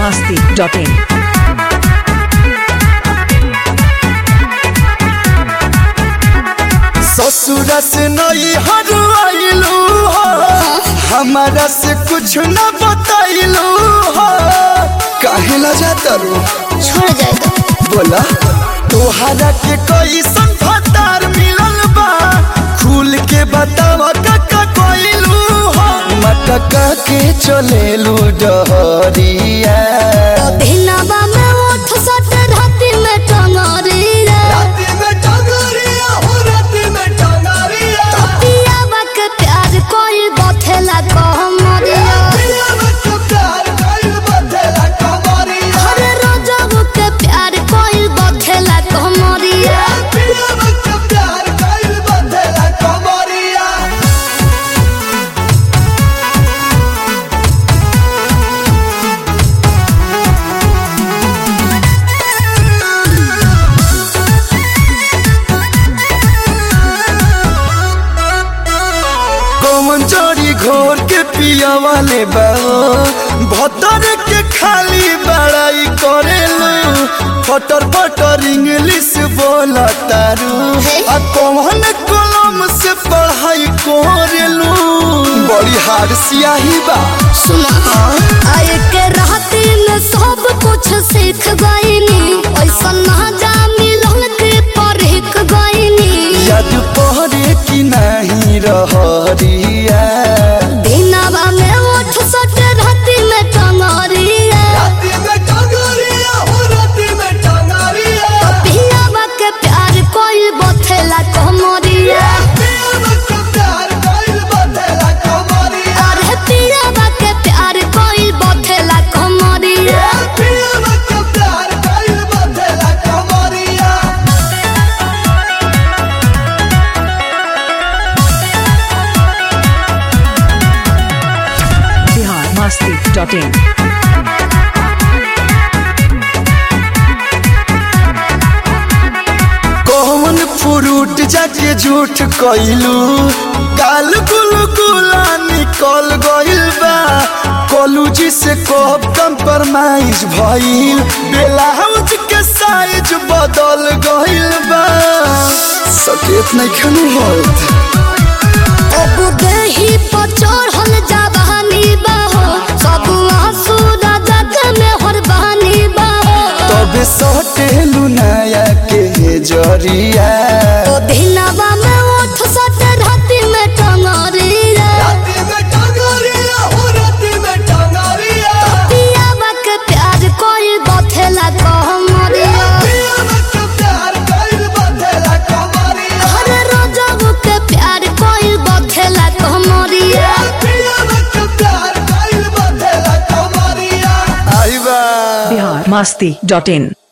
masti.in. ससुर से नई हरवाइलू हो हमारा से कुछ न बताइलू हो काहे ला जाता रो छोड़ जाए तो बोला तोहरा के कोई संफतार मिलल बा खुल के बतावा काका कोइलू हो मटका के चलेलू डहरिया दिनवा में उठ सट राति में टंगरी रे राती में टंगरिया हो राती में टंगरिया पियावा के प्यार कोई बथेला कहमरिया पिया बच्चों प्यार कइल बदला कमरिया हर रोजब के प्यार कोई बथेला कहमरिया पिया बच्चों प्यार कइल बदला कमरिया कौन चोरी घोर के पिया वाले बाओ भतर के खाली बड़ाई करेलू फटर फटर इंग्लिश बोला तारू आ कौन कलम से पढ़ाई करेलू बड़ी हार सियाही बा सुना आए के राति में सब कुछ सीख गईनी ऐसा ना जा मिलल के परख गईनी याद पहरे की नहीं रहरिया दिनवा में उठ सट राति में टंगरिया राती में टंगरिया हो राती में टंगरिया पियावा के प्यार कोई बथेला कहमरिया पिया बच्चों प्यार कइल बदला कमरिया अरे पियावा के प्यार कोई बथेला कहमरिया पिया बच्चों प्यार कइल बदला कमरिया Bihar masti.in. कौन फ्रूट जाके झूठ कइलू काल गुल गुला निकल गइल बा कॉलेज से कब कंप्रोमाइज भइल ब्लाउज के साइज बदल गइल बा सकेत नहीं खनू होत अब देही पर चढ़ल जवानी बाहो सब आंसू राजा के में हरबानी बाहो तबे सटेलू नया के जरिया तो दिनवा में उठ सट राति में टंगरिया राती में टंगरिया हो राती में टंगरिया पियावा के प्यार कोई बथेला कहमरिया पिया बच्चों प्यार कइल बदला कमरिया हर रोजब के प्यार कोई बथेला कहमरिया पिया बच्चों प्यार कइल बदला कमरिया आई बा Bihar masti.in.